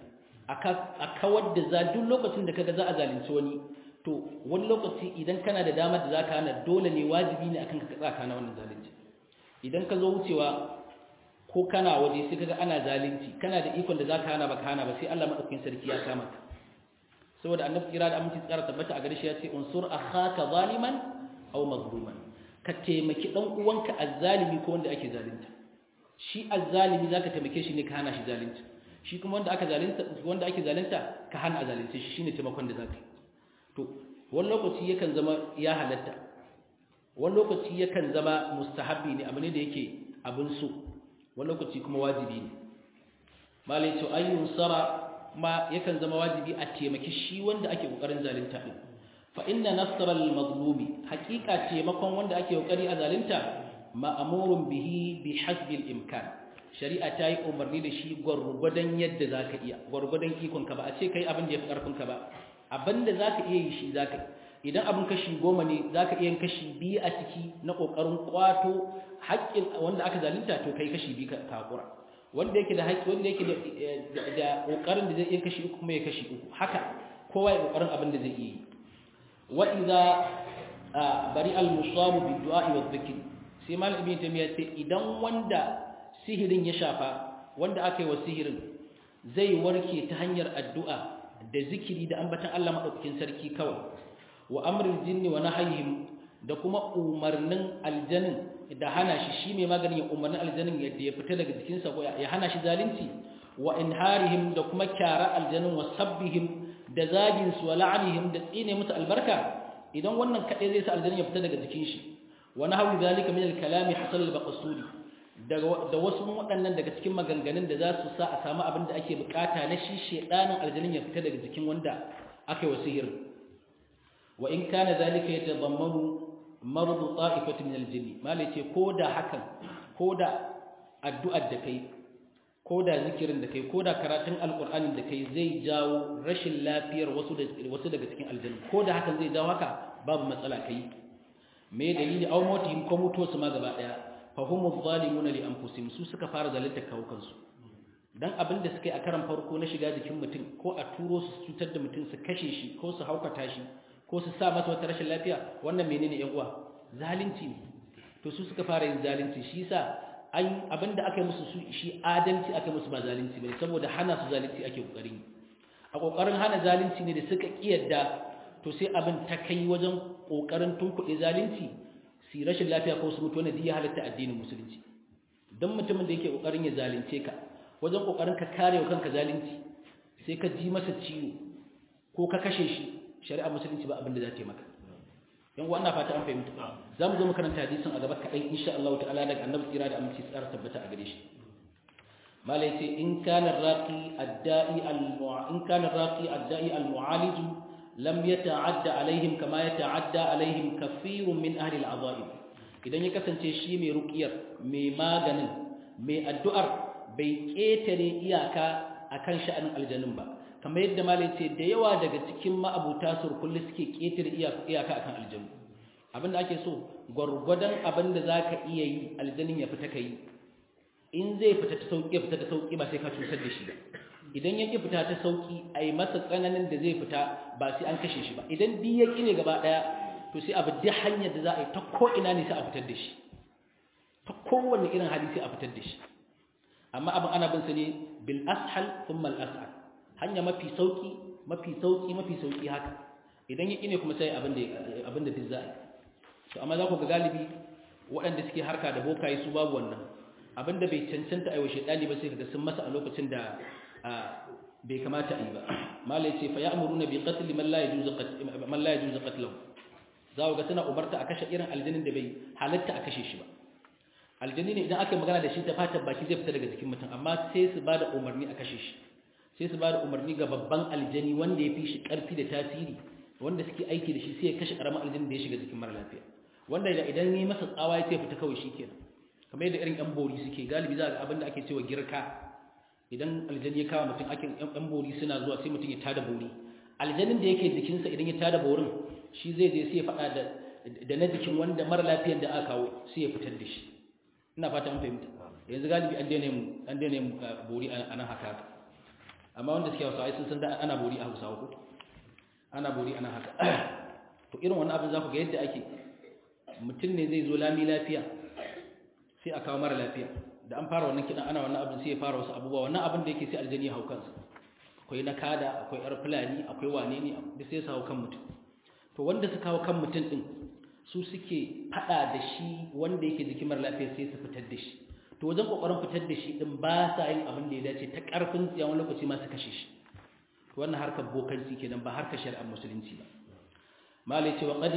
Speaker 1: a kawar da za duk lokacin da kaga za a zalunci wani to wani lokaci idan kana da damar da zaka hana dole ne wajibi ne akan ka tsaka na wannan zalunci idan ka zo wucewa ko kana waje sai kaga ana zalunci kana da ikon da zaka hana baka hana ba sai Allah madaukakin sarki ya kama ka saboda annabi kira da aminci tsara tabbata a gare shi ya ce unsur akhaka zaliman aw mazluman ka taimaki dan uwanka azzalimi ko wanda ake zalunta shi azzalimi zaka taimake shi ne ka hana shi zalunci shi kuma wanda aka zalunta wanda ake zalunta ka hana a zalunce shi shine taimakon da zaka yi to wani lokaci yakan zama ya halatta wani lokaci yakan zama mustahabbi ne abu ne da yake abin so wani lokaci kuma wajibi ne malai to ayyun sara ma yakan zama wajibi a taimaki shi wanda ake kokarin zalunta din fa inna nasra al-mazlumi haqiqa taimakon wanda ake kokari a zalunta ma'murun bihi bi hasbi al-imkan shari'a ta yi umarni da shi gwargwadon yadda zaka iya gwargwadon ikon ka ba a ce kai abin da yafi karfin ka ba abin da zaka iya yi shi zaka yi idan abin kashi goma ne zaka iya yin kashi biyu a ciki na kokarin kwato haƙƙin wanda aka zalunta to kai kashi biyu ka hakura wanda yake da haƙƙi wanda yake da kokarin da zai iya kashi uku kuma ya kashi uku haka kowa ya kokarin abin da zai iya yi wa idza bari al musabu bi du'a wa dhikr sai mal ibn tamiya ce idan wanda sihirin ya shafa wanda aka yi wa sihirin zai warke ta hanyar addu'a da zikiri da ambatan Allah madaukakin sarki kawai wa amrul jinni wa nahyihim da kuma umarnin aljanin da hana shi shi mai maganin ya umarnin aljanin yadda ya fita daga jikinsa ko ya hana shi zalunci wa inharihim da kuma kyara aljanin wa sabbihim da zagin su wa la'anihim da tsine musu albarka idan wannan kadai zai sa aljanin ya fita daga jikin shi wa nahwi zalika min al-kalami hasal al-baqsudi da wasu waɗannan daga cikin maganganun da za su sa a samu abin da ake bukata na shi shedanin aljanin ya fita daga jikin wanda aka yi wa sihirin wa in kana zalika yatadammanu mardu ta'ifati min aljinn malai ce koda hakan koda addu'ar da kai koda zikirin da kai koda karatun alqur'ani da kai zai jawo rashin lafiyar wasu da wasu daga cikin aljanna koda hakan zai jawo haka babu matsala kai me dalili aw motihim ko mutuwa su ma gaba daya fa humu zalimuna li anfusihim su suka fara zalunta kawo kansu dan abin da suka yi a karan farko na shiga jikin mutum ko a turo su cutar da mutum su kashe shi ko su haukata shi ko su sa masa wata rashin lafiya wannan menene yan uwa zalunci ne to su suka fara yin zalunci shi yasa an abinda aka yi musu su shi adalci aka yi musu ba zalunci bane saboda hana su zalunci ake kokarin a kokarin hana zalunci ne da suka kiyarda to sai abin ta kai wajen kokarin tunkuɗe zalunci su rashin lafiya ko su mutu wanda ya halatta addinin musulunci dan mutumin da yake kokarin ya zalunce ka wajen kokarin ka kare wa kanka zalunci sai ka ji masa ciwo ko ka kashe shi shari'a musulunci ba abin da za ta yi maka yan uwa ina fata an fahimta za mu zo mu karanta hadisin a gaba kaɗan insha Allah ta'ala daga annabi tsira da aminci tsara tabbata a gare shi mala yace in kana raqi adda'i al in kana raqi adda'i al mu'alij lam yata'adda alaihim kama yata'adda alaihim kathirun min ahli al azaib idan ya kasance shi mai ruqiyar mai maganin mai addu'ar bai ketare iyaka akan sha'anin aljanun ba kamar yadda malai ce da yawa daga cikin ma'abuta surkulli suke ƙetare iyaka akan aljanu abinda ake so gwargwadon abinda za ka iya yi aljanin ya fita ka yi in zai fita ta sauƙi ya fita ta sauƙi ba sai ka cutar da shi ba idan ya ƙi fita ta sauƙi a yi masa tsananin da zai fita ba sai an kashe shi ba idan duk ya ƙi ne gaba ɗaya to sai abu duk hanyar da za a yi ta ko ina ne sai a fitar da shi ta kowanne irin hali sai a fitar da shi amma abin ana bin sa ne bil ashal thumma al ashal hanya mafi sauki mafi sauki mafi sauki haka idan ya ne kuma sai abin da abin da duk za a yi to amma za ku ga galibi waɗanda suke harka da bokaye su babu wannan abin da bai cancanta a yi wa shaidani ba sai kaga sun masa a lokacin da bai kamata a yi ba mala ya ce fa ya'muruna bi qatl man la yajuzu man la yajuzu qatluhu za ku ga suna umarta a kashe irin aljanin da bai halatta a kashe shi ba aljani ne idan aka yi magana da shi ta fatan baki zai fita daga jikin mutum amma sai su ba da umarni a kashe shi sai su ba da umarni ga babban aljani wanda ya fi shi ƙarfi da tasiri wanda suke aiki da shi sai ya kashe ƙaramin aljani da ya shiga jikin mara lafiya wanda idan yi masa tsawa ya ce fita kawai shi kenan kamar yadda irin yan bori suke galibi za a ga abin da ake cewa girka idan aljani ya kawo mutum ake yan bori suna zuwa sai mutum ya tada bori aljanin da yake jikinsa idan ya tada borin shi zai je sai ya faɗa da da na jikin wanda mara lafiyar da aka kawo sai ya fitar da shi ina fata an fahimta yanzu galibi an daina an daina bori a nan haka haka amma wanda suke hausawa sun san da ana bori a hausawa ko ana bori ana haka to irin wannan abin za ku ga yadda ake mutum ne zai zo lami lafiya sai a kawo mara lafiya da an fara wannan kidan ana wannan abin sai ya fara wasu abubuwa wannan abin da yake sai aljani ya hau kansa akwai na kada akwai yar fulani akwai wane ne da sai su hau kan mutum to wanda su kawo kan mutum din su suke fada da shi wanda yake jikin mara lafiya sai su fitar da shi to wajen kokarin fitar da shi din ba sa yin abin da ya dace ta karfin tsiya wani lokaci ma su kashe shi to wannan harkar bokanci kenan ba harkar shari'ar musulunci ba malai ce wa qad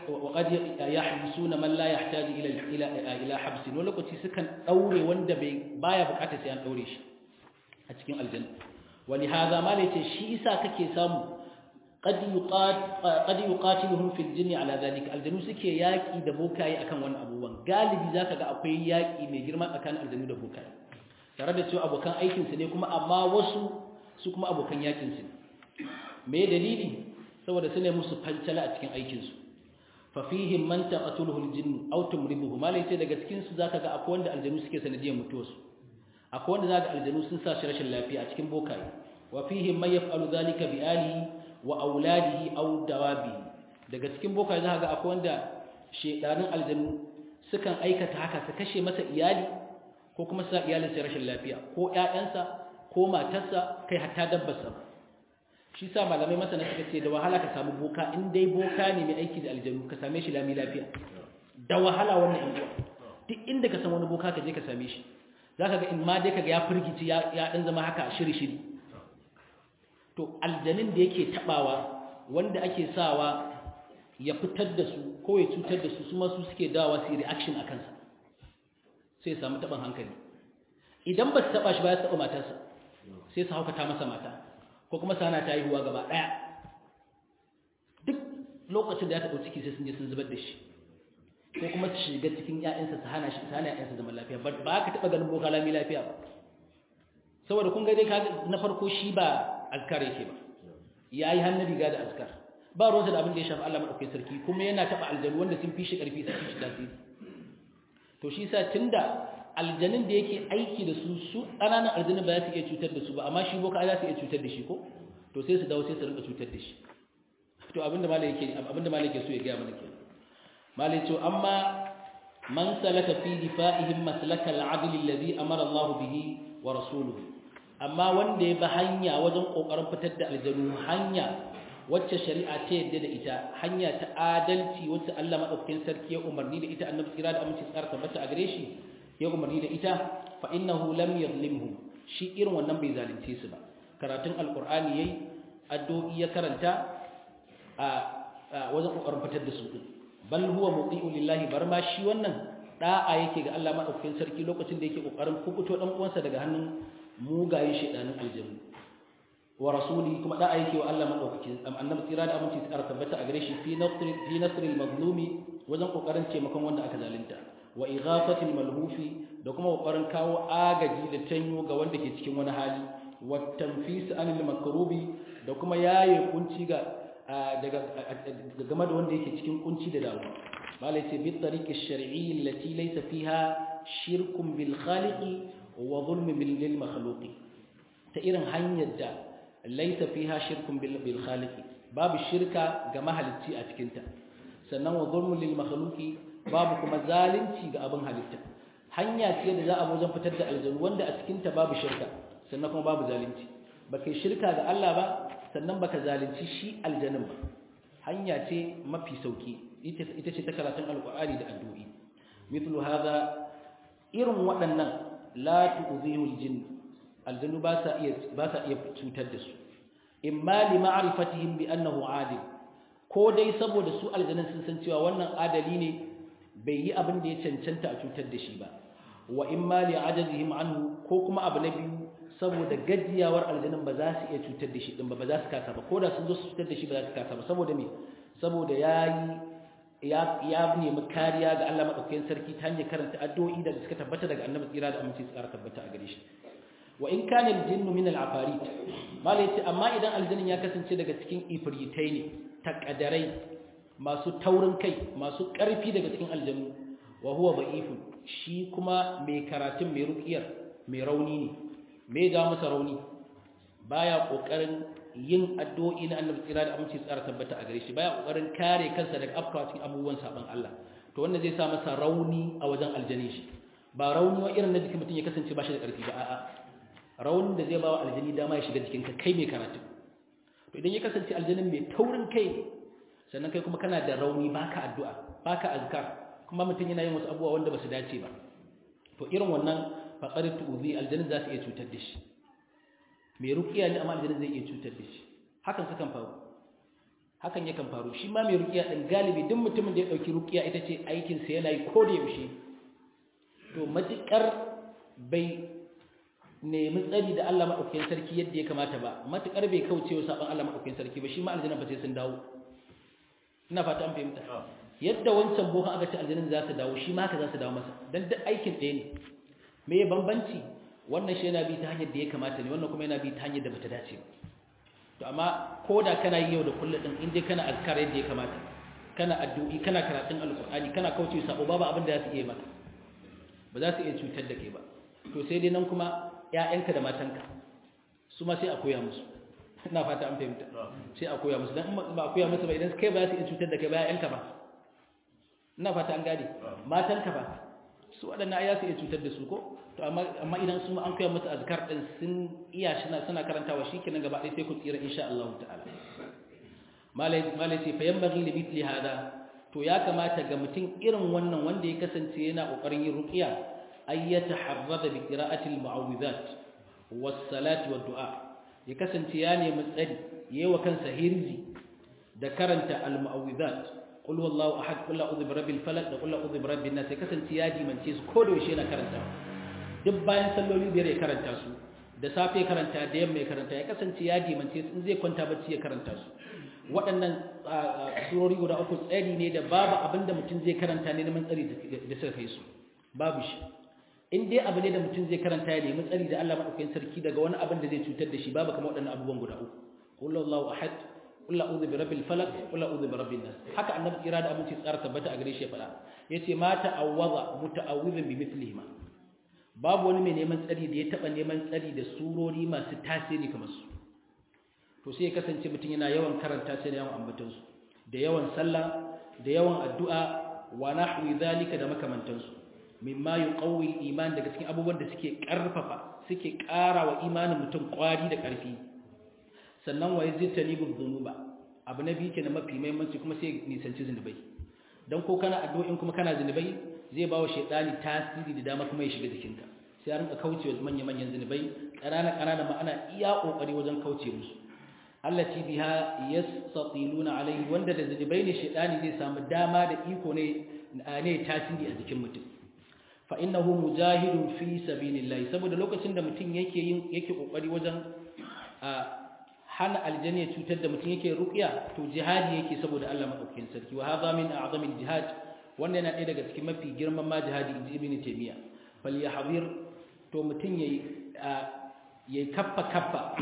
Speaker 1: yahbisuna man la yahtaju ila ila ila habs wani lokaci sukan daure wanda bai baya bukata sai an daure shi a cikin aljanna wani haza malai ce shi isa kake samu qad yuqat qad yuqatiluhum fil jinni ala zalika aljanu suke yaki da bokaye akan wannan abubuwan galibi zaka ga akwai yaki mai girma tsakanin aljanu da bokaye tare da cewa abokan aikin su ne kuma amma wasu su kuma abokan yakin su me dalili saboda su ne musu fancala a cikin aikin su fa fihim man taqatuluhu aljinn aw tumribuhu malai ce daga cikin su zaka ga akwai wanda aljanu suke sanadiyar mutuwar su akwai wanda zaka aljanu sun sa shi rashin lafiya a cikin bokaye wa fihim man yaf'alu dhalika bi alihi wa auladihi aw dawabihi daga cikin bokaye zaka ga akwai wanda shedanin aljanu sukan aikata haka su kashe masa iyali ko kuma sa iyalin sai rashin lafiya ko ƴaƴansa ko matarsa kai hatta dabbarsa shi sa malamai masana suka ce da wahala ka samu boka in dai boka ne mai aiki da aljanu ka same shi lami lafiya da wahala wannan in duk inda ka san wani boka ka je ka same shi zaka ga in ma dai kaga ya firgici ya ya dan zama haka shiri shiri to aljanin da yake tabawa wanda ake sawa ya fitar da su ko ya cutar da su su ma su suke dawa su reaction akan sa sai ya samu taban hankali idan ba su taba shi ba ya taba matarsa sai su haukata masa mata ko kuma sana ta haihuwa gaba ɗaya duk lokacin da ya taɓa ciki sai sun je sun zubar da shi ko kuma su shiga cikin ƴaƴansa su hana shi su hana ƴaƴansa zaman lafiya ba ka taɓa ganin boka lami lafiya ba saboda kun ga dai ka na farko shi ba azkar yake ba yayi hannun riga da azkar ba ruwansa da abin da ya shafi Allah madaukakin sarki kuma yana taɓa aljanu wanda sun fi shi ƙarfi sun fi shi tasiri to shi sa tunda aljanin da yake aiki da su su ƙananan aljanin ba za su iya cutar da su ba amma shi boka za su iya cutar da shi ko to sai su dawo sai su rinka cutar da shi to abinda malai yake abinda malai yake so ya gaya mana kenan malai ce amma man salaka fi difa'ihim maslaka al-'adl alladhi amara Allah bihi wa rasuluhu amma wanda ya bi hanya wajen kokarin fitar da aljanu hanya wacce shari'a ta yadda da ita hanya ta adalci wacce Allah madaukakin sarki ya umarni da ita annabi kira da aminci tsara tabbata a gare shi ya umarni da ita fa innahu lam yadhlimhum shi irin wannan bai zalunce su ba karatun alqur'ani yayi addu'o'i ya karanta a wajen kokarin fitar da su din bal huwa muti'u lillahi bar ma shi wannan da'a yake ga Allah madaukakin sarki lokacin da yake kokarin kubuto dan uwansa daga hannun mugayen shedanin aljannu wa rasuli kuma da'a yake wa Allah madaukakin annabi tsira da aminci tsara tabbata a gare shi fi nasr fi nasr al-mazlumi wajen kokarin taimakon wanda aka zalunta wa ighafatil malhufi da kuma kokarin kawo agaji da tanyo ga wanda ke cikin wani hali wa tanfis anil makrubi da kuma yaye kunci ga daga game da wanda yake cikin kunci da dawo malai ce bi tariqi shar'i allati laysa fiha shirkun bil khaliqi wa zulm bil makhluqi ta irin hanyar da laysa fiha shirkun bil khaliqi babu shirka ga mahalicci a cikin ta sannan wa zulmun lil makhluqi babu kuma zalunci ga abin halitta hanya ce da za a wajen fitar da aljanu wanda a cikin ta babu shirka sannan kuma babu zalunci baka shirka ga Allah ba sannan baka zalunci shi aljanin ba hanya ce mafi sauki ita ce ta karatun alqur'ani da addu'i mithlu hadha irin waɗannan la tu'zihu aljin aljanu ba sa iya ba sa iya cutar da su imma li ma'rifatihim bi annahu adil ko dai saboda su aljanin sun san cewa wannan adali ne bai yi abin da ya cancanta a cutar da shi ba wa imma li ajazihim anhu ko kuma abu na biyu saboda gajiyawar aljanin ba za su iya cutar da shi din ba ba za su kasa ba ko da sun zo su cutar da shi ba za su kasa ba saboda me saboda yayi ya ya nemi kariya ga Allah madaukakin sarki ta hanyar karanta addu'o'i da suka tabbata daga Annabi tsira da aminci tsara tabbata a gare shi wa in kana al-jinnu min al-afarit malai ce amma idan aljannin ya kasance daga cikin ifritai ne takadarai masu taurin kai masu ƙarfi daga cikin aljannu wa huwa da'ifun shi kuma mai karatun mai ruqiyar mai rauni ne me ga masa rauni baya kokarin yin addu'o'i na annabi tsira da aminci tsara tabbata a gare shi baya kokarin kare kansa daga afkawa cikin abubuwan saban Allah to wannan zai sa masa rauni a wajen aljani shi ba rauni wa irin na jikin mutum ya kasance ba shi da ƙarfi ba a'a raunin da zai ba wa aljani dama ya shiga jikinka kai mai karatu to idan ya kasance aljanin mai taurin kai ne sannan kai kuma kana da rauni baka addu'a baka azkar kuma mutum yana yin wasu abubuwa wanda ba su dace ba to irin wannan faqad tu'zi aljanin za su iya cutar da shi mai ruqiya ne amma aljanin zai iya cutar da shi hakan sukan faru hakan yakan faru shi ma mai ruqiya din galibi duk mutumin da ya dauki ruqiya ita ce aikin sa yana yi ko da yaushe to matukar bai nemi tsari da Allah madaukakin sarki yadda ya kamata ba matukar bai kauce wa saban Allah madaukakin sarki ba shi ma aljanna ba sai sun dawo ina fata an fahimta yadda wancan bokan aka ce aljannin za su dawo shi ma haka za su dawo masa dan duk aikin ɗaya ne me ya bambanci wannan shi yana bi ta hanyar da ya kamata ne wannan kuma yana bi ta hanyar da bata dace ba to amma ko da kana yi yau da kullum din in dai kana azkar yadda ya kamata kana addu'i kana karatun alqur'ani kana kauce sabo babu abin da za su iya maka ba za su iya cutar da kai ba to sai dai nan kuma ƴaƴanka da matanka su ma sai a koya musu ina fata an fahimta sai a koya musu dan ba a koya musu ba idan kai ba za su iya cutar da kai ba ƴaƴanka ba ina fata an gane matanka ba su waɗannan ai za su iya cutar da su ko to amma amma idan su an koya musu azkar din sun iya shi suna karantawa shikenan gaba ɗaya sai ku tsira insha Allah ta'ala malai malai sai fa yanbaghi li mithli hada to ya kamata ga mutum irin wannan wanda ya kasance yana kokarin yin ruqiya ay yataharrada bi qira'ati al-mu'awwidhat was-salati wad-du'a ya kasance ya nemi tsari yayi wa kansa hirzi da karanta al-mu'awwidhat qul wallahu ahad qul a'udhu bi rabbil falaq da qul a'udhu bi rabbin nas ya kasance ya dimance su ko da yaushe yana karanta duk bayan salloli biyar ya karanta su da safe ya karanta da yamma ya karanta ya kasance ya dimance su in zai kwanta bacci ya karanta su waɗannan surori guda uku tsari ne da babu abin da mutum zai karanta ne neman tsari da suka kai su babu shi in dai abu ne da mutum zai karanta ya nemi tsari da Allah madaukakin sarki daga wani abin da zai cutar da shi babu kamar waɗannan abubuwan guda uku qul huwallahu ahad qul a'udhu bi rabbil falaq qul a'udhu bi rabbin nas haka annabi kira da abinci tsara tabbata a gare shi ya faɗa yace ma ta'awwaza muta'awwidhan bi mithlihima babu wani mai neman tsari da ya taba neman tsari da surori masu tasiri kamar su to sai ya kasance mutum yana yawan karanta sai da yawan ambatansu da yawan sallah da yawan addu'a wa nahwi zalika da makamantansu mimma yuqawwi al-iman daga cikin abubuwan da suke karfafa suke ƙara wa imanin mutum ƙwari da ƙarfi sannan wa yazitanibu dhunuba abu na biyu kenan mafi muhimmanci kuma sai nisanci zunubai dan ko kana addu'o'in kuma kana zunubai zai bawa shaytani tasiri da dama kuma ya shiga jikinka sai a rinka kaucewa manya manyan zunubai ƙanana ƙanana ma ana iya kokari wajen kauce musu allati biha yastatiluna alaihi wanda da zunubai ne shaytani zai samu dama da iko ne ne tasiri a jikin mutum fa innahu mujahidun fi sabilillah saboda lokacin da mutum yake yin yake kokari wajen hana aljanna ya cutar da mutum yake ruqya to jihadi yake saboda Allah madaukakin sarki wa hadha min a'zamil jihad wanda yana ɗaya daga cikin mafi girman ma jihadi inji ibn taymiya fal yahzir to mutum yayi yayi kaffa kaffa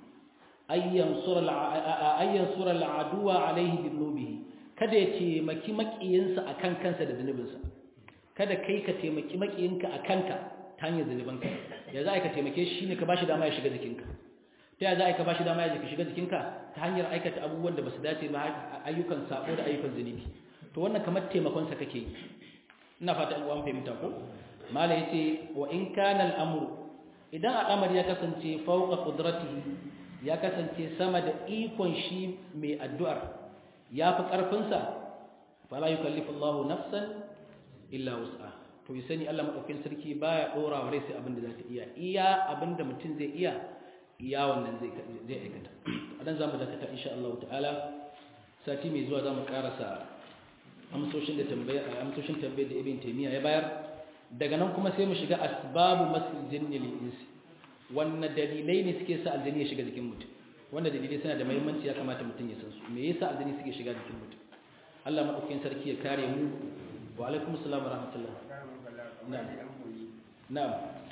Speaker 1: ayyan sura ayyan sura al'aduwa alaihi bi dhunubihi kada ya ce maki makiyinsa akan kansa da zunubinsa kada kai ka taimaki makiyinka akan ka ta hanyar zunubanka ya za ka taimake shi ne ka bashi dama ya shiga jikinka ta ya za ka bashi dama ya shiga jikinka ta hanyar aikata abubuwan da basu dace ba ayyukan sabo da ayyukan zunubi to wannan kamar taimakon sa kake yi ina fata an uwan fahimta ko mala yace wa in kana al-amru idan al'amari ya kasance fauqa qudratihi ya kasance sama da ikon shi mai addu'ar ya fi ƙarfinsa fala yukallifu Allahu nafsan illa wus'a to yi sani Allah madaukakin sarki baya dora wa rai sai abin da za ta iya iya abin da mutum zai iya iya wannan zai zai aikata adan zamu dakata insha Allah ta'ala sati mai zuwa zamu karasa amsoshin da tambaya amsoshin tambayar da Ibn Taymiyyah ya bayar daga nan kuma sai mu shiga asbabu masil jinni lil insi wannan dalilai ne suke sa aljani ya shiga jikin mutum wannan dalilai suna da muhimmanci ya kamata mutum ya san su me yasa aljani suke shiga jikin mutum Allah madaukakin sarki ya kare mu wa alaikum assalam wa rahmatullah na'am na'am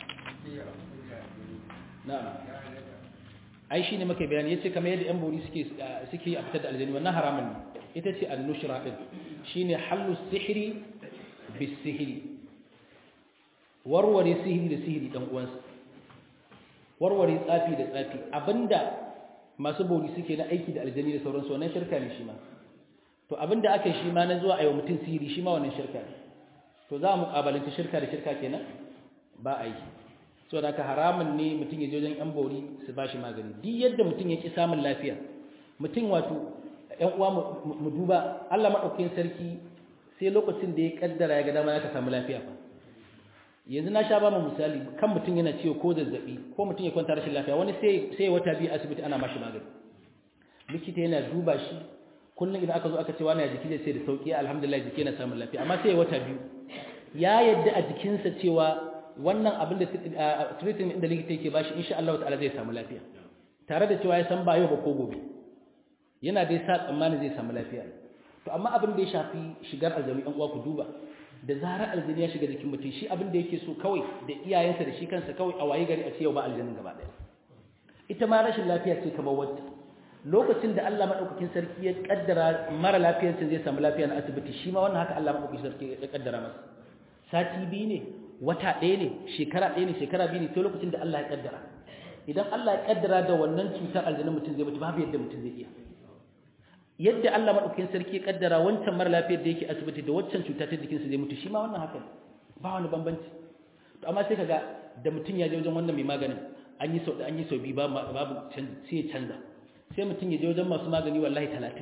Speaker 1: na'am ai shine muke bayani yace kamar yadda yan bori suke suke a fitar da aljani wannan haramun ne ita ce annushra din shine hallu sihri bis sihri warware sihiri da sihiri dan uwansa warware tsafi da tsafi abinda masu bori suke na aiki da aljani da sauransu wannan shirka ne shi ma to abinda aka yi shi ma na zuwa a yi wa mutum sihiri shi ma wannan shirka ne to za mu muƙabalanta shirka da shirka kenan ba a yi so da ka haramun ne mutum ya je wajen yan bori su ba shi magani duk yadda mutum ya ki samun lafiya mutum wato yan uwa mu duba Allah madaukakin sarki sai lokacin da ya kaddara ya ga dama ya ka samu lafiya fa yanzu na sha ba mu misali kan mutum yana ciwo ko zazzabi ko mutum ya kwanta rashin lafiya wani sai sai wata biyu asibiti ana mashi magani likita yana duba shi kullum idan aka zo aka ce wani ya jiki zai sai da sauki alhamdulillah jiki yana samun lafiya amma sai wata biyu ya yadda a jikinsa cewa wannan abin da treatment da likita yake bashi insha Allah ta'ala zai samu lafiya tare da cewa ya san ba yau ba ko gobe yana dai sa tsammanin zai samu lafiya to amma abin da ya shafi shigar aljami ɗan uwa ku duba da zarar aljini ya shiga jikin mutum shi abin da yake so kawai da iyayensa da shi kansa kawai a waye gari a ce yau ba aljinin gaba ɗaya ita ma rashin lafiya ce kamar wacce lokacin da Allah madaukakin sarki ya kaddara mara lafiyarsa zai samu lafiya na asibiti shi ma wannan haka Allah madaukakin sarki ya kaddara masa sati biyu ne wata ɗaya ne shekara ɗaya ne shekara biyu ne sai lokacin da Allah ya kaddara idan Allah ya kaddara da wannan cutar aljinin mutum zai mutu babu yadda mutum zai iya yadda Allah madaukakin sarki ya kaddara wancan mara lafiyar da yake asibiti da waccan cuta ta jikinsa zai mutu shi ma wannan haka ba wani bambanci to amma sai kaga da mutum ya je wajen wannan mai maganin an yi sau da an yi sau biyu babu sai ya canza sai mutum ya je wajen masu magani wallahi talatin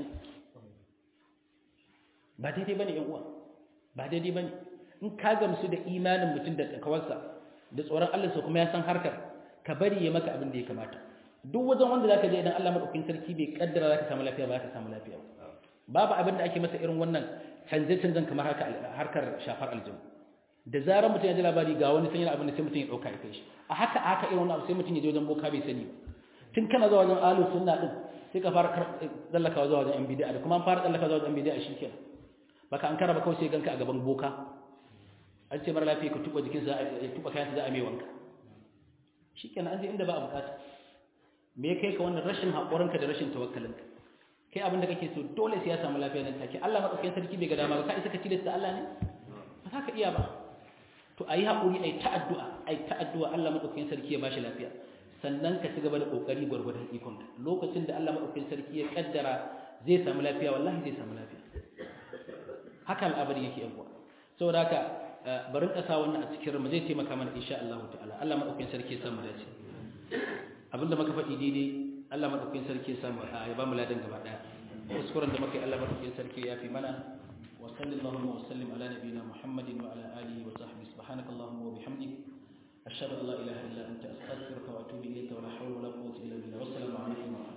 Speaker 1: ba daidai bane yan uwa ba daidai bane in ka gamsu da imanin mutum da takawarsa da tsoron Allah sa kuma ya san harkar ka bari ya maka abin da ya kamata duk wajen wanda zaka je idan Allah madaukakin sarki bai kaddara zaka samu lafiya ba ka samu lafiya babu abin da ake masa irin wannan canje canjen kamar haka harkar shafar aljanna da zarar mutum ya ji labari ga wani sanyar abin da sai mutum ya dauka ya kai shi a haka a haka irin wannan abu sai mutum ya je wajen boka bai sani ba tun kana zuwa wajen alu sunna din sai ka fara tsallakawa zuwa wajen yan bid'a da kuma an fara tsallakawa zuwa wajen yan bid'a shikenan baka an karaba kawai sai ganka a gaban boka an ce mara lafiya ka tuba jikinsa ya tuba kayansa za a mai wanka shikenan an je inda ba a bukata me ya kai ka wannan rashin haƙurinka da rashin tawakkalinka kai abin da kake so dole sai ya samu lafiya nan take Allah madaukakin sarki bai ga dama ba ka isa ka tilasta Allah ne ba za ka iya ba to ayi haƙuri ayi ta addu'a ayi ta addu'a Allah madaukakin sarki ya bashi lafiya sannan ka ci gaba da kokari gwargwadon ikon ka lokacin da Allah madaukakin sarki ya kaddara zai samu lafiya wallahi zai samu lafiya haka al'abari yake yan uwa saboda haka barin kasa wannan a cikin mu zai taimaka mana insha Allah ta'ala Allah madaukakin sarki ya samu dace abinda muka faɗi daidai Allah madaukakin sarki ya samu ya ba mu ladan gaba daya kuskuren da muka yi Allah madaukakin sarki ya fi mana wa sallallahu wa sallim ala nabiyyina Muhammadin wa ala alihi wa sahbihi subhanakallahumma wa bihamdik ashhadu an la ilaha illa anta astaghfiruka wa atubu ilayka wa la hawla wa la quwwata illa billah wassalamu alaikum wa